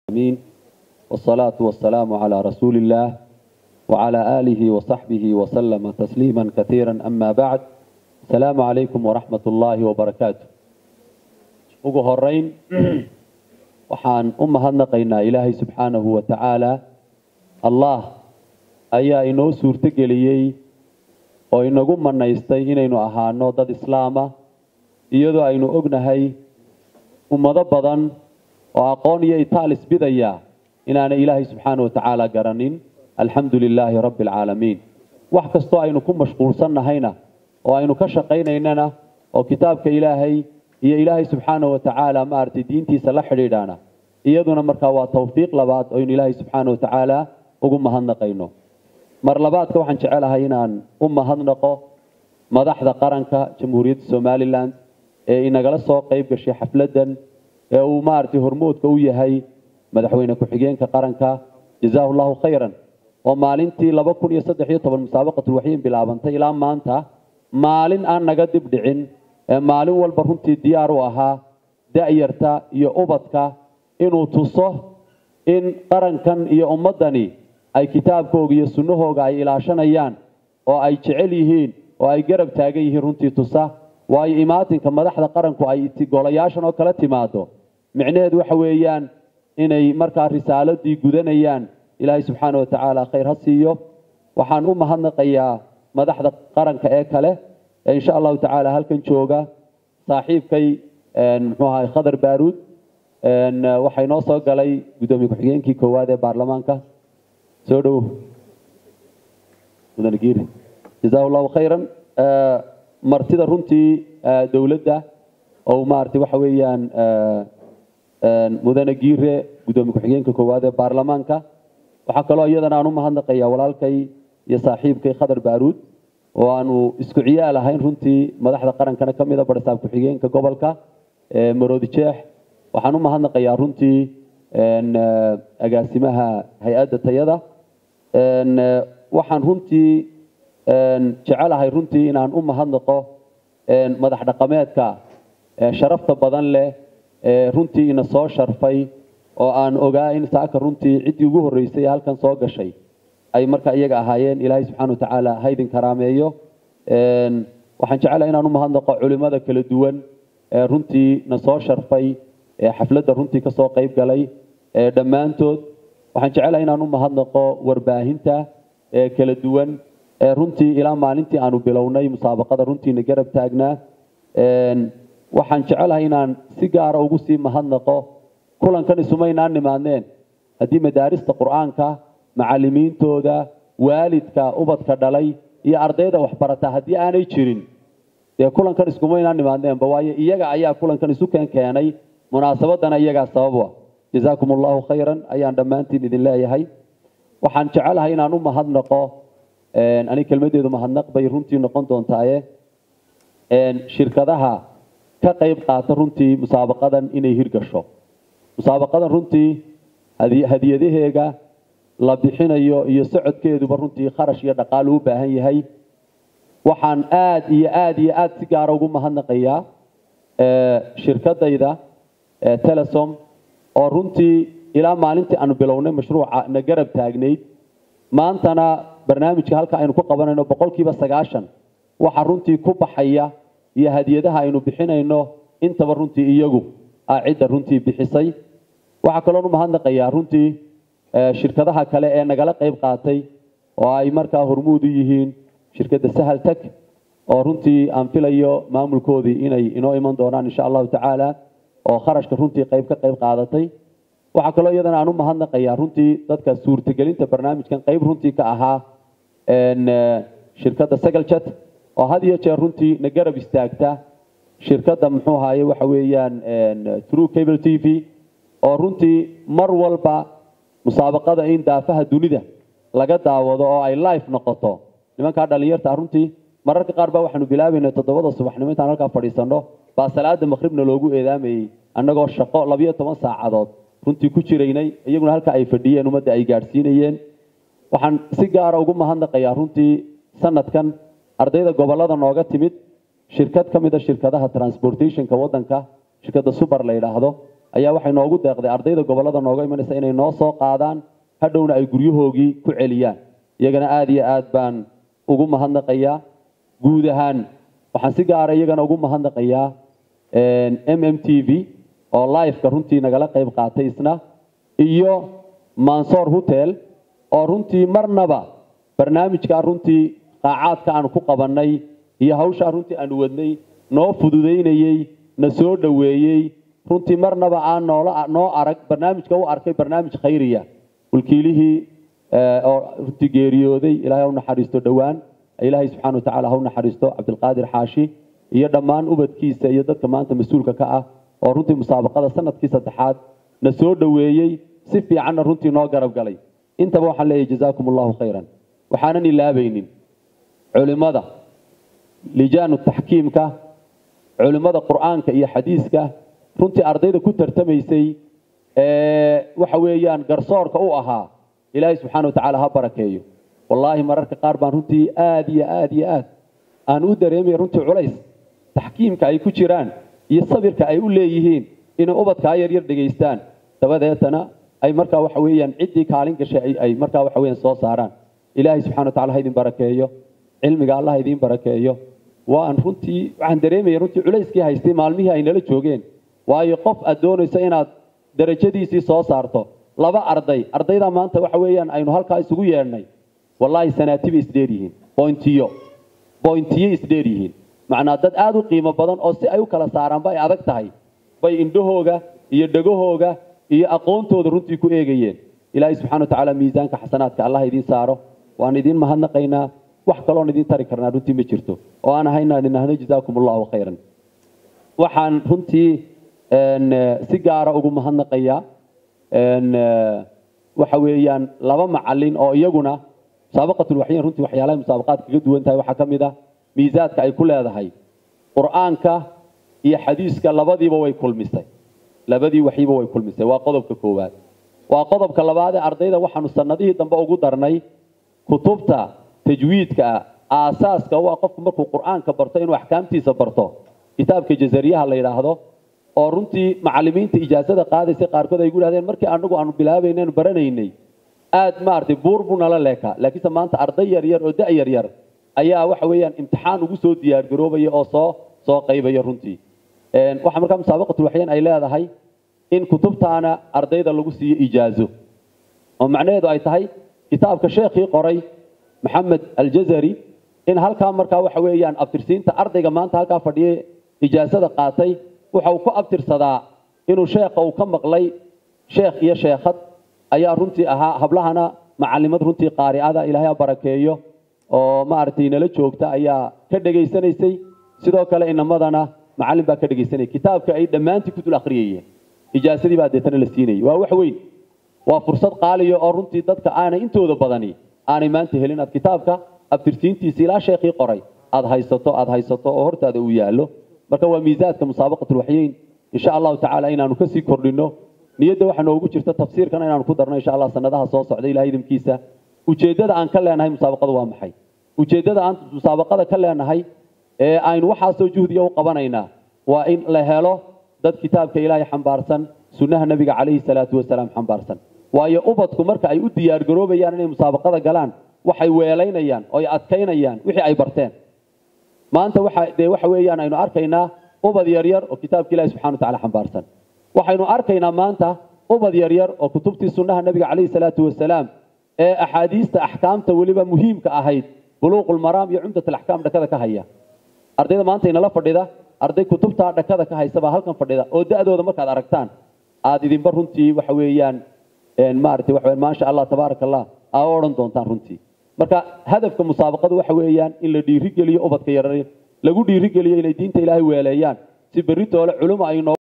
العالمين والصلاة والسلام على رسول الله وعلى آله وصحبه وسلم تسليما كثيرا أما بعد السلام عليكم ورحمة الله وبركاته ugu horeyn waxaan u mahadnaqaynaa ilaahay subxaanahu wa tacaala allah ayaa inoo suurto geliyey oo inagu manaystay inaynu ahaano dad islaama iyadoo aynu ognahay ummado badan oo aqoon iyo itaalis bidaya inaanay ilaahay subxaana wa tacaala garanin alxamdu lilaahi rabbi alcaalamiin wax kastoo aynu ku mashquulsannahayna oo aynu ka shaqaynaynana oo kitaabka ilaahay iyo ilaahay subxaana wa tacaala maaragtay diintiisa la xidhiidhaana iyaduna markaa waa tawfiiq labaad oo aynu ilaahay subxaana wa tacaala ugu mahadnaqayno mar labaadka waxaan jecelahay inaan u mahadnaqo madaxda qaranka jamhuuriyadda somalilan ee inagala soo qayb gashay xafladdan ee uu maaragtay hormoodka u yahay madaxweyne ku-xigeenka qaranka jazaahu llahu khayran oo maalintii laba kun iyo saddex iyo toban musaabaqatulwaxyin bilaabantay ilaa maanta maalin aan naga dib dhicin ee maalin walba runtii diyaar u ahaa da'yarta iyo ubadka inuu tuso in qarankan iyo ummaddani ay kitaabkooga iyo sunnahooga ay ilaashanayaan oo ay jecel yihiin oo ay garab taagan yihiin runtii tusa waayo imaatinka madaxda qaranku ay golayaashan oo kala timaado micnaheedu waxa weeyaan inay markaa risaaladii gudanayaan ilaahay subxaana wa tacaala khayr ha siiyo waxaan u mahadnaqayaa madaxda qaranka ee kale ee insha allahu tacaala halkan jooga saaxiibkay muxuu ahay khadar baaruud waxaa inoo soo galay guddoomiye ku-xigeenkii koowaad ee baarlamaanka soo dhow mudane giiri jazaahu llahu khayran martida runtii dowladda oo maaragtay waxa weeyaan mudane giire guddoomiye ku-xigeenka koowaad ee baarlamaanka waxaa kaloo iyadana aan u mahadnaqayaa walaalkay iyo saaxiibkay khadar baaruud oo aanu isku ciyaal ahayn runtii madaxda qarankana ka mida barsaab ku-xigeenka gobolka maroodi jeex waxaan u mahadnaqayaa runtii agaasimaha hay-adda tayada waxaan runtii jecelahay runtii inaan u mahadnaqo madax dhaqameedka sharafta badan leh ee runtii ina soo sharfay oo aan ogaa in saaka runtii ciddii ugu horreysay ee halkan soo gashay ay markaa iyaga ahaayeen ilaahay subxana wa tacaala haydin karaameeyo waxaan jecelahay inaan u mahadnaqo culimmada kala duwan ee runtii na soo sharfay ee xafladda runtii ka soo qayb galay ee dhammaantood waxaan jecelahay inaan u mahadnaqo warbaahinta ee kala duwan ee runtii ilaa maalintii aanu bilownay musaabaqada runtiina garab taagnaa waxaan jecelahay inaan si gaara ugu sii mahadnaqo kulankan isumaynaan nimaadneen haddii madaarista qur-aanka macalimiintooda waalidka ubadka dhalay iyo ardayda waxbarata haddii aanay jirin dee kulankan iskumaynaan nimaadneenba waayo iyaga ayaa kulankan isu keen keenay munaasabadana iyagaa sababa jazaakum allahu khayran ayaan dhammaantiin idin leeyahay waxaan jecelahay inaan u mahadnaqo ani kelmadeedu mahadnaq bay runtii noqon doontaaye shirkadaha ka qayb qaata runtii musaabaqadan inay hirgasho musaabaqadan runtii hadiyadaheega la bixinayo iyo socodkeeduba runtii kharash iyo dhaqaal u baahan yahay waxaan aad iyo aad iyo aad si gaara ugu mahadnaqayaa shirkadayda telesom oo runtii ilaa maalintii aanu bilownay mashruuca na garab taagnayd maantana barnaamijka halka aynu ku qabanayno boqolkiiba sagaashan waxa runtii ku baxaya iyo hadiyadaha aynu bixinayno intaba runtii iyagu ah cidda runtii bixisay waxaa kaloon u mahadnaqayaa runtii shirkadaha kale ee nagala qayb qaatay oo ay markaa hormuud u yihiin shirkadda sahal tag oo runtii aan filayo maamulkoodii inay inoo iman doonaan insha allahu tacaala oo kharashka runtii qayb ka qayb qaadatay waxaa kaloo iyadana aan u mahadnaqayaa runtii dadka suurtagelinta barnaamijkan qayb runtii ka ahaa shirkadda sagalchat oo had iyo jeer runtii na garab istaagta shirkadda muxuu ahaye waxa weeyaan true cable t v oo runtii mar walba musaabaqada in daafaha dunida laga daawado oo ay life noqoto nimankaa dhalinyarta runtii mararka qaar baa waxaanu bilaabaynay toddobada subaxnimo intaan halkaa fadhiisanno baa salaada maqribna loogu eedaamayey annagoo shaqo labiyo toban saacadood runtii ku jiraynay iyaguna halka ay fadhiyeen ummadda ay gaadhsiinayeen waxaan si gaara ugu mahadnaqayaa runtii sanadkan ardayda gobollada nooga timid shirkad ka mida shirkadaha transportationka waddanka shirkadda subar la yidhaahdo ayaa waxay noogu deeqday ardayda gobollada nooga imanaysa inay noo soo qaadaan hadhowna ay guryahoogii ku celiyaan iyagana aada iyo aad baan ugu mahadnaqayaa guud ahaan waxaan si gaara iyagana ugu mahadnaqayaa m m t v oo liveka runtii nagala qayb qaatay isna iyo mansoor hotel oo runtii marnaba barnaamijkaa runtii qaacaadka aanu ku qabannay iyo hawshaa runtii aanu wadnay noo fududaynayey na soo dhoweeyey runtii marnaba aan noola noo arag barnaamijka u arkay barnaamij khayriya mulkiilihii oo runtii geeriyooday ilaahay ha u naxariisto dhowaan ilaahay subxana wa tacala ha u naxariisto cabdilqaadir xaashi iyo dhammaan ubadkiisa iyo dadka maanta mas-uulka ka ah oo runtii musaabaqada sanadkii saddexaad na soo dhoweeyey si fiicanna runtii noo garab galay intaba waxaan leeyahay jazaakum allahu khayran waxaanan ilaabaynin culimmada lijaanu taxkiimka culimmada qur'aanka iyo xadiiska runtii ardayda ku tartamaysay waxa weeyaan garsoorka u ahaa ilaahay subxaana wa tacaala ha barakeeyo wallaahi mararka qaar baan runtii aada iyo aada iyo aad aan u dareemaya runtii culays taxkiimka ay ku jiraan iyo sabirka ay u leeyihiin inay ubadkaa yaryar dhegaystaan dabadeetana ay markaa waxa weeyaan ciddii kaalin gashay ay markaa waxa weeyaan soo saaraan ilaahay subxana wa tacala ha idin barakeeyo cilmiga allah ha idiin barakeeyo waan runtii waxaan dareemaya runtii culayskii haystay maalmihii ay nala joogeen waayo qof aad doonayso inaad darajadiisii soo saarto laba arday ardayda maanta waxa weeyaan aynu halkaa isugu yeedhnay wallaahi sanaatibay isdheer yihiin bointiyo bointiyo isdheer yihiin macnaa dad aada u qiimo badan oo si ay u kala saaraanba ay adag tahay bay indhahooga iyo dhegahooga iyo aqoontooda runtii ku eegayeen ilaahay subxana wa tacaala miisaanka xasanaadka allah idiin saaro waan idiin mahadnaqaynaa wax kaloon idiin tari karnaa runtii ma jirto oo aan ahaynaan inahno jazaakum allahu khayran waxaan runtii si gaara ugu mahadnaqayaa waxa weeyaan laba macalin oo iyaguna musaabaqatulwaxyin runtii waxyaalahay musaabaqaad kaga duwan tahay waxaa ka mid ah miisaadka ay ku leedahay qur'aanka iyo xadiiska labadiiba way kulmisay labadii waxiiba way kulmisay waa qodobka koowaad waa qodobka labaadee ardayda waxaanu sanadihii dambe ugu darnay kutubta tajwiidka aasaaska u ah qofku markuu qur'aanka barto inuu axkaamtiisa barto kitaabka jazariyaha la yidhaahdo oo runtii macalimiinta ijaasada qaadaysay qaarkood ay gu dhahdeen markii anagu aanu bilaabaynaynu baranaynay aad maaragtay buur buu nala leekaa laakiinse maanta arday yar yar oo da' yar yar ayaa waxa weeyaan imtixaan ugu soo diyaargaroobaya oo soo soo qaybaya runtii waxaa markaa musaabaqatulwaxyeen ay leedahay in kutubtaana ardayda lagu siiyo ijaazo oo macnaheedu ay tahay kitaabka sheekhii qoray maxamed aljazari in halkaa markaa waxa weeyaan abtirsiinta ardayga maanta halkaa fadhiyay ijaasada qaatay waxa uu ku abtirsadaa inuu sheekha uu ka maqlay sheekh iyo sheekhad ayaa runtii ahaa hablahana macalimad runtii qaari'ada ilaahay ha barakeeyo oo maaragtay nala joogta ayaa ka dhegaysanaysay sidoo kale inamadana macallin baa ka dhegaysanaya kitaabka ay dhammaantii ku dul akhriyayeen ijaasadii baa deetana la siinayay waa wax weyn waa fursad qaaliya oo runtii dadka aanay intooda badani aanay maanta helin aad kitaabka abtirsiintiisa ilaa sheekhii qoray aad haysato aad haysato oo hortaada uu yaallo marka waa miisaadka musaabaqatulwaxyeyn insha allahu tacaala inaanu kasii kordhino niyadda waxaa noogu jirta tafsiirkana inaanu ku darno insha allah sanadaha soo socda ilahay idinkiisa ujeeddada aan ka leenahay musaabaqadu waa maxay ujeeddada aan musaabaqada ka leenahay ee aynu waxaasoo juhdiga u qabanaynaa waa in la helo dad kitaabka ilaahay xambaarsan sunnaha nebiga calayhi salaatu wasalaam xambaarsan waayo ubadku marka ay u diyaargaroobayaan inay musaabaqada galaan waxay weelaynayaan oo ay adkaynayaan wixii ay barteen maanta waxa dee waxa weeyaan aynu arkaynaa ubad yaryar oo kitaabka ilaahay subxana wa tacaala xambaarsan waxaynu arkaynaa maanta ubad yaryar oo kutubtii sunnaha nebiga calayhi salaatu wasalaam ee axaadiista axkaamta weliba muhiimka ahayd buluuqulmaraam iyo cumdat alaxkaam dhakada ka haya ardayda maanta inala fadhida arday kutubtaa dhakada ka haysa baa halkan fadhida oo da'dooda markaad aragtaan aad idinba runtii waxa weeyaan maaragtay waxa weeyaan maasha allah tabaaraka allah aa odhan doontaan runtii marka hadafka musaabaqadu waxa weeyaan in la dhiirigeliyo ubadka yarar lagu dhiirigeliyo inay diinta ilaahay weeleeyaan si berri doole culimo ay noo